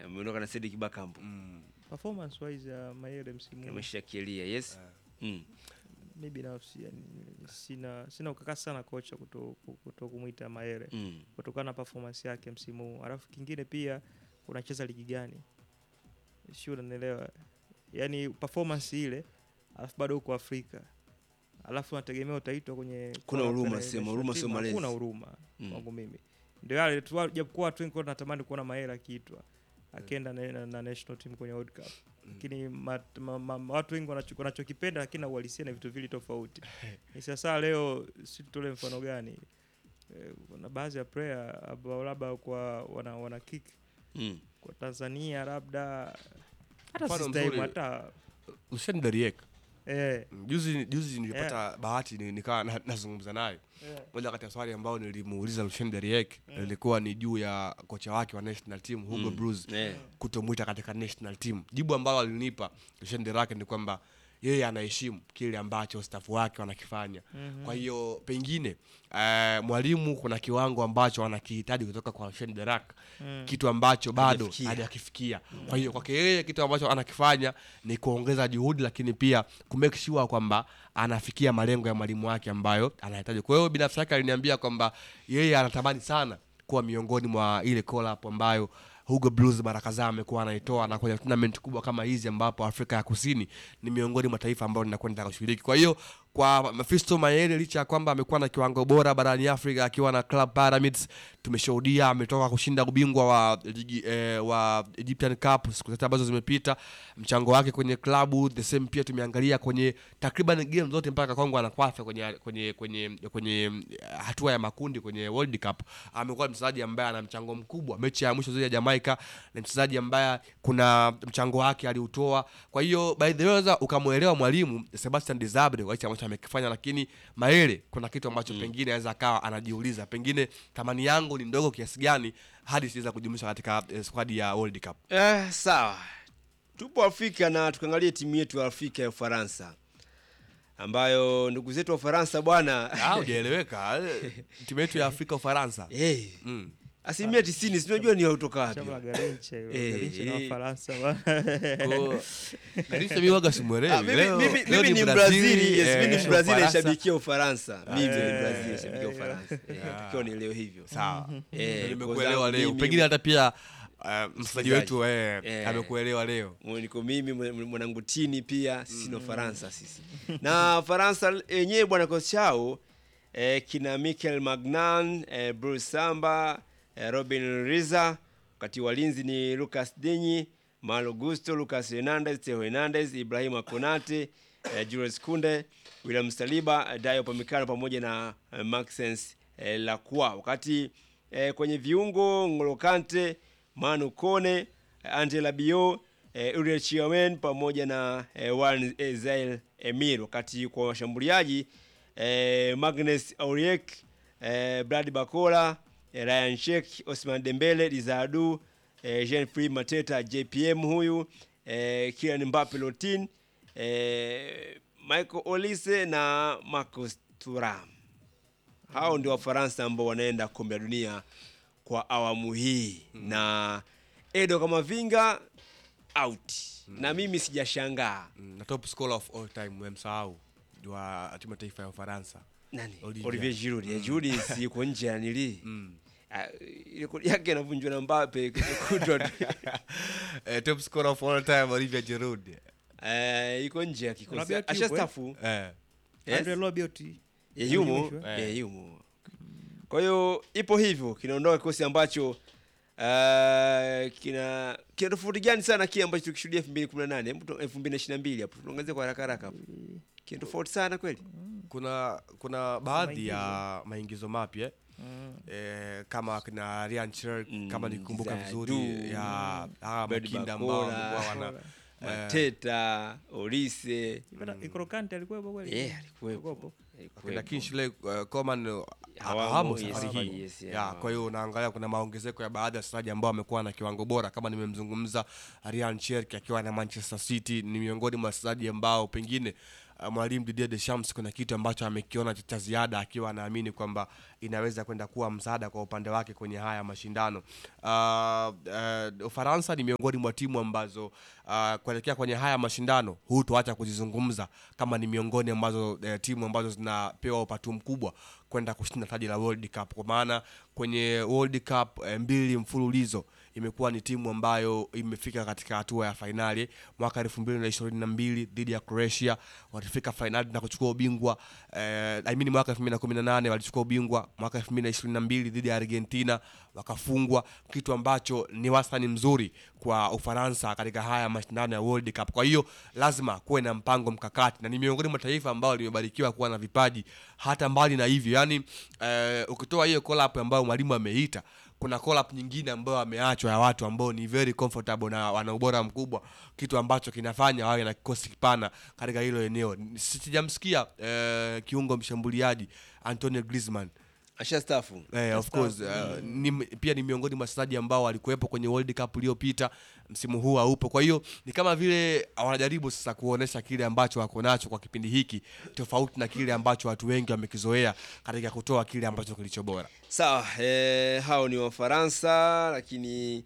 ameondoka na Cedric Bakambu performance wise ya Mayele msimu huu, ameshakilia yes mm. mi binafsi yani, sina sina ukakasi sana kocha kuto, kuto kumwita Mayele Mm. kutokana na performance yake msimu huu. Alafu kingine pia unacheza ligi gani? Sio, unanielewa? Yaani performance ile, alafu bado uko Afrika, alafu unategemea utaitwa kwenye Kuna kwa- huruma, kwenye sema, national huruma team. sio malezi. Hakuna huruma Mm. kwangu mimi, ndio yale tu, japokuwa watu wengi walikuwa wanatamani kuona Mayele akiitwa akienda na, na, na national team kwenye World Cup lakini ma, ma, ma, ma, watu wengi wanacho- wanachokipenda lakini na uhalisia na vitu vili tofauti. Ni sasa leo si tutole mfano gani? Eh, Kuna baadhi ya player ambao labda kwa wana, wana kick Mm. kwa Tanzania labda hata Mfano si time mzuri. hata Lucien Deriek eh, juzi juzi nilipata bahati ni- nikawa na- nazungumza naye eh, moja kati ya swali ambayo nilimuuliza Lucien Deriek lilikuwa ni juu ya kocha wake wa national team Hugo Mm. Broos Eh. kutomwita katika national team. Jibu ambalo alinipa Lucien Deriek ni kwamba yeye anaheshimu kile ambacho staff wake wanakifanya. Kwa hiyo pengine eh, mwalimu kuna kiwango ambacho anakihitaji kutoka kwa Lucien Deriek kitu ambacho bado Hajafikia. hajakifikia. Kwa hiyo kwake yeye kitu ambacho anakifanya ni kuongeza juhudi, lakini pia kumake sure kwamba anafikia malengo ya mwalimu wake ambayo anahitaji. Kwa hiyo binafsi yake aliniambia kwamba yeye anatamani sana kuwa miongoni mwa ile call up ambayo Hugo Blues mara kadhaa amekuwa anaitoa na kwenye tournament kubwa kama hizi ambapo Afrika ya Kusini ni miongoni mwa taifa ambayo linakwenda kushiriki. Kwa hiyo kwa Mephisto Mayele licha ya kwamba amekuwa na kiwango bora barani Afrika akiwa na Club Pyramids, tumeshuhudia ametoka kushinda ubingwa wa ligi eh, wa Egyptian Cup siku zote ambazo zimepita. Mchango wake kwenye klabu the same pia tumeangalia kwenye takriban game zote mpaka Kongo anakwafia kwenye kwenye kwenye kwenye eh, hatua ya makundi kwenye World Cup. Amekuwa mchezaji ambaye ana mchango mkubwa. Mechi ya mwisho dhidi ya Jamaica ni mchezaji ambaye kuna mchango wake aliutoa. Kwa hiyo by the way unaweza ukamwelewa mwalimu Sebastian Desabre kwa hicho ambacho amekifanya, lakini Mayele kuna kitu ambacho pengine anaweza akawa anajiuliza, pengine thamani yangu ni ndogo kiasi gani hadi siweza kujumlisha katika eh, squad ya World Cup. Eh, sawa tupo Afrika na tukaangalie timu yetu ya Afrika ya Ufaransa ambayo ndugu zetu wa Ufaransa bwana Ah, hujaeleweka. eh, Timu yetu ya Afrika Ufaransa. hey, Mm. asilimia tisini sinajua ni kutoka wapi chama la Garinche Eh, Garinche na eh. Wafaransa bwana. Kwa- Garisha mimi waga simuelewi. Ah, mimi- Leo- mimi- leo mimi ni Brazili, Brazili, yes, eh, mimi ni kesho Brazili Ufaransa. nashabikia Ufaransa. Mimi ni Eh, Brazili nashabikia eh, Ufaransa. Eh, Tukiwa nielewe hivyo. Sawa. Eh, Ndio kwa Nimekuelewa zangu leo. mimi- Pengine hata pia uh, msikilizaji wetu eh, Eh. amekuelewa leo. Mwe- niko mimi mwe- mwanangu tini pia sisi na Faransa sisi na Faransa yenyewe bwana kocha chao eh, kina Mikel Magnan eh, Bruce Samba eh, Robin Riza wakati walinzi ni Lucas Dinyi Malo Gusto Lucas Hernandez Theo Hernandez Ibrahima Konate eh, Jules Kunde William Saliba eh, Dayo Pamikano pamoja na eh, Maxence eh, Lacroix wakati eh, kwenye viungo Ngolo Kante Manu Kone Angela Bio eh, Uriel Chiawen pamoja na eh, Wan eh, Zael Emir, wakati kwa washambuliaji eh, Magnus Auriek eh, Brad Bakola eh, Ryan Sheikh Osman Dembele Dizadu eh, Jean Free Mateta JPM huyu eh, Kylian Mbappe Lotin eh, Michael Olise na Marcus Thuram. Hao ndio Wafaransa ambao wanaenda kombe la dunia kwa awamu hii na Edo Kamavinga out na mimi sijashangaa Mm, na top scorer of all time umemsahau wa timu ya taifa ya Ufaransa. nani Olivier. Olivier Giroud mm. Giroud si yuko nje ya nili mm. rekodi yake inavunjwa na Mbappe kutwa tu. eh, top scorer of all time Olivier Giroud. Eh, iko nje ya kikosi Rabiot yupo, ashastafu Eh. Yes. Andre Rabiot Eh, yumo Yumo, eh. eh, yumo kwa hiyo ipo hivyo kinaondoka kikosi ambacho Uh, kina kina tofauti gani sana kile ambacho tukishuhudia 2018 hebu tu- 2022 hapo tunaongezea kwa haraka haraka hapo kina tofauti sana kweli Kuna kuna baadhi ya maingizo mapya eh, kama kina Ryan Cherk Mm, kama nikumbuka Zadu, vizuri ya hawa Bird makinda ambao Bakola. walikuwa wana Mateta Olise Ikoro Kante alikuwepo kweli? yeah alikuwepo Alikuwepo. kuna Kingsley uh, Coman uh, Hawamo, hawamo yes, safari hii yes, yeah, ya, hawamo. kwa hiyo unaangalia kuna maongezeko ya baadhi ya wachezaji ambao wamekuwa na kiwango bora kama nimemzungumza Ryan Cherki akiwa na Manchester City ni miongoni mwa wachezaji ambao pengine uh, mwalimu Didier Deschamps kuna kitu ambacho amekiona cha- cha ziada akiwa anaamini kwamba inaweza kwenda kuwa msaada kwa upande wake kwenye haya mashindano. Uh, uh, Ufaransa ni miongoni mwa timu ambazo uh, kuelekea kwenye haya mashindano hutoacha kuzizungumza kama ni miongoni ambazo uh, timu ambazo zinapewa upatu mkubwa kwenda kushinda taji la World Cup kwa maana kwenye World Cup eh, mbili mfululizo imekuwa ni timu ambayo imefika katika hatua ya fainali mwaka elfu mbili na ishirini na mbili dhidi ya Croatia walifika fainali na kuchukua ubingwa eh, I mean mwaka elfu mbili na kumi na nane walichukua ubingwa mwaka elfu mbili na ishirini na mbili dhidi ya Argentina wakafungwa, kitu ambacho ni wastani mzuri kwa Ufaransa katika haya mashindano ya World Cup. Kwa hiyo lazima kuwe na mpango mkakati, na ni miongoni mwa taifa ambalo limebarikiwa kuwa na vipaji hata mbali na hivyo, yani eh, ukitoa hiyo collab ambayo mwalimu ameita kuna collab nyingine ambayo ameachwa ya watu ambao ni very comfortable na wana ubora mkubwa, kitu ambacho kinafanya wawe na kikosi kipana katika hilo eneo. Sijamsikia eh, kiungo mshambuliaji Antonio Griezmann Ashastafu. Eh, of course uh, ni, pia ni miongoni mwa wachezaji ambao walikuwepo kwenye World Cup iliyopita, msimu huu haupo. Kwa hiyo ni kama vile wanajaribu sasa kuonesha kile ambacho wako nacho kwa kipindi hiki, tofauti na kile ambacho watu wengi wamekizoea katika kutoa kile ambacho kilicho bora. Sawa, eh, hao ni Wafaransa lakini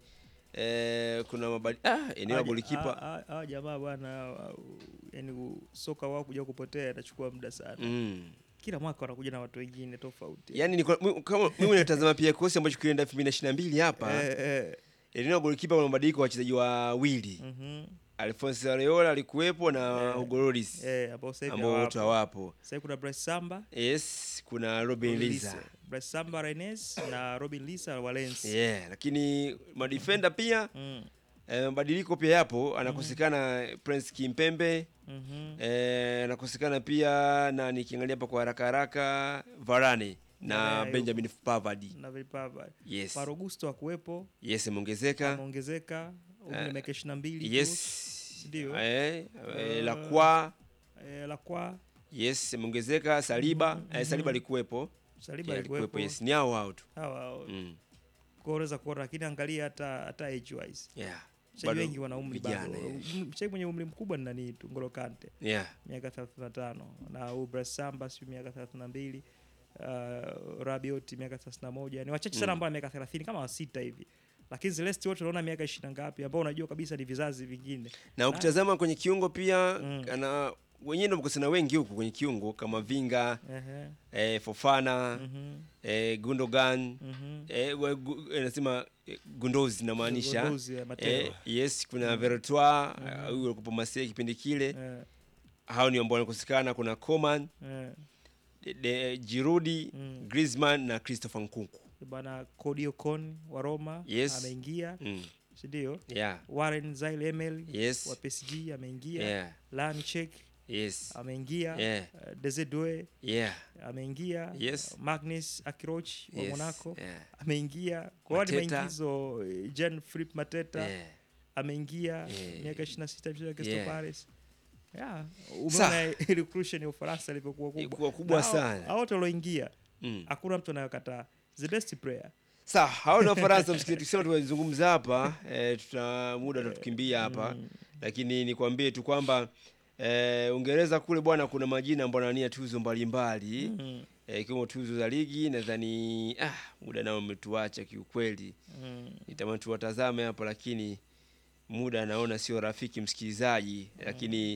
eh, kuna mabadi ah, eneo la golikipa hawa jamaa bwana, yani soka wao kuja kupotea inachukua muda sana. mm. Kila mwaka wanakuja na watu wengine tofauti. Yaani ni kwa- mi- kama mimi natazama pia kikosi ambacho kilienda 2022 hapa Eh, eh. eneo la golikipa kuna mabadiliko ya wachezaji wawili Mhm. Alphonse Areola alikuwepo na Eh. Hugo Lloris Eh, ambao sasa hivi ambao wote hawapo. hawapo. Sasa hivi kuna Bryce Samba, Yes, kuna Robin Lisa. Bryce Samba Rennes na Robin Lisa wa Lens. Yeah, lakini madefender pia Mm. eh, mabadiliko pia yapo, anakosekana Prince Kimpembe Mhm. eh, anakosekana pia na nikiangalia hapa kwa haraka haraka Varane na Yeah, Benjamin Pavard. Na Vipava. Yes. Marogusto akuwepo, Yes, ameongezeka. ameongezeka umri Eh, miaka 22 tu. Yes. Ndio. Eh, eh, Eh, Lacroix. Eh, Lacroix, Yes, ameongezeka Saliba. Eh, Saliba alikuwepo. Saliba Yeah, alikuwepo. Yes, ni hao hao tu. Hawa hao. Mm. Kwa hiyo unaweza kuona lakini angalia hata hata age wise. Yeah. Wachezaji Bado wengi wana umri bado. vijana, yeah. Mm, Mchezaji mwenye umri mkubwa ni nani tu Ngolo Kante Yeah. miaka 35 na huyu Bryce Samba sio miaka 32 uh, Rabiot miaka 31 ni wachache sana Mm. ambao wana miaka 30 kama wasita hivi lakini Celeste wote unaona miaka 20 ngapi ambao unajua kabisa ni vizazi vingine Na ukitazama kwenye kiungo pia Mm. ana wenyewe ndio mkosana wengi huku kwenye kiungo kama Vinga, Ehe. eh, Fofana, Mhm. eh, Gundogan, Mhm. eh, we- gu- eh, nasema eh, Gundozi namaanisha. Gundozi, eh, Mateo. Eh, yes, kuna Vertois, eh, huyu alikuwa Marseille kipindi kile. Eh, Hao ni ambao wanakosekana, kuna Coman, eh. de, de, Giroud, Mm. Griezmann na Christopher Nkunku. bana Cody Ocon wa Roma Yes. ameingia Mm. si ndio Yeah. Warren Zaïre Emery Yes. wa PSG ameingia Yeah. Lanchek Yes. ameingia Yeah. uh, Desire Doué Yeah. ameingia Yes. Magnus Akroch wa Yes. Monaco Yeah. ameingia kwa hiyo ni Mateta. maingizo eh, Jean Philippe Mateta Yeah. ameingia Yeah. miaka 26 mchezo Crystal Yeah. Palace yeah Sa- umeona recruitment ya Ufaransa ilivyokuwa kubwa Ilikuwa kubwa Na hao- sana. hao wote walioingia Mm. hakuna mtu anayokataa the best player Sawa, hao ni Wafaransa msikilizaji, tukisema tuwazungumza hapa eh, tuta muda utatukimbia hapa lakini nikwambie tu kwamba eh, Uingereza kule bwana, kuna majina ambayo yanania tuzo mbalimbali mm. eh, ikiwemo tuzo za ligi. Nadhani ah, muda nao umetuacha kiukweli, Mm. nitamani tuwatazame hapo, lakini muda naona sio rafiki msikilizaji, lakini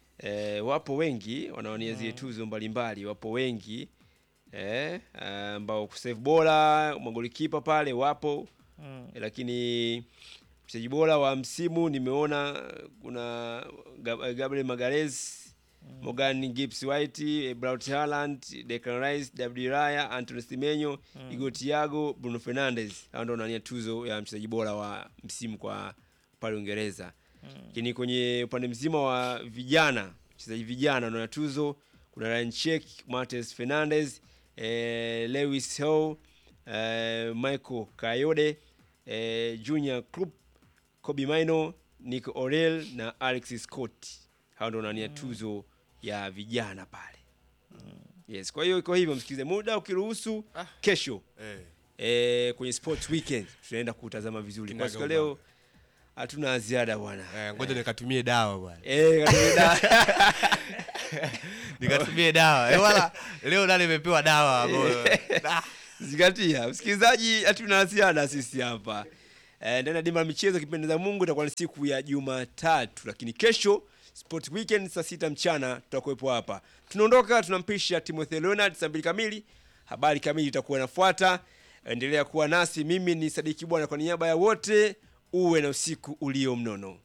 eh, wapo wengi wanaonia zile tuzo mbalimbali, wapo wengi eh, ambao kusave bora magolikipa pale wapo Mm. lakini mchezaji bora wa msimu nimeona kuna Gab- Gabriel Magalhaes Morgan Gibbs White, eh, Braut Haaland, Declan Rice, David Raya, Anthony Semenyo, Igor Thiago, Bruno Fernandes. Hao ndio wanania tuzo ya mchezaji bora wa msimu kwa pale Uingereza. Lakini kwenye upande mzima wa vijana, wachezaji vijana wanaona tuzo kuna Ryan Check, Martes Fernandes, eh, Lewis Hall, eh, Michael Kayode, eh, Junior Krupp, Kobe Maino, Nick Orel na Alex Scott. Hao ndio wanania tuzo ya vijana pale. Yes, kwa hiyo iko hivyo msikilize, muda ukiruhusu, kesho Eh. eh, kwenye sports weekend tunaenda kutazama vizuri. Kwa siku ya leo hatuna ziada bwana. Eh, ngoja nikatumie dawa bwana. Eh, karibu da- nikatumie dawa Eh, wala leo nani imepewa dawa ambayo- Ah. zingatia msikilizaji hatuna la ziada sisi hapa Eh, ndani ya dimba la michezo kipendeza mungu itakuwa ni siku ya jumatatu lakini kesho sport weekend saa sita mchana tutakuwepo hapa tunaondoka tunampisha timothy leonard saa mbili kamili habari kamili itakuwa inafuata endelea kuwa nasi mimi ni sadiki bwana kwa niaba ya wote uwe na usiku ulio mnono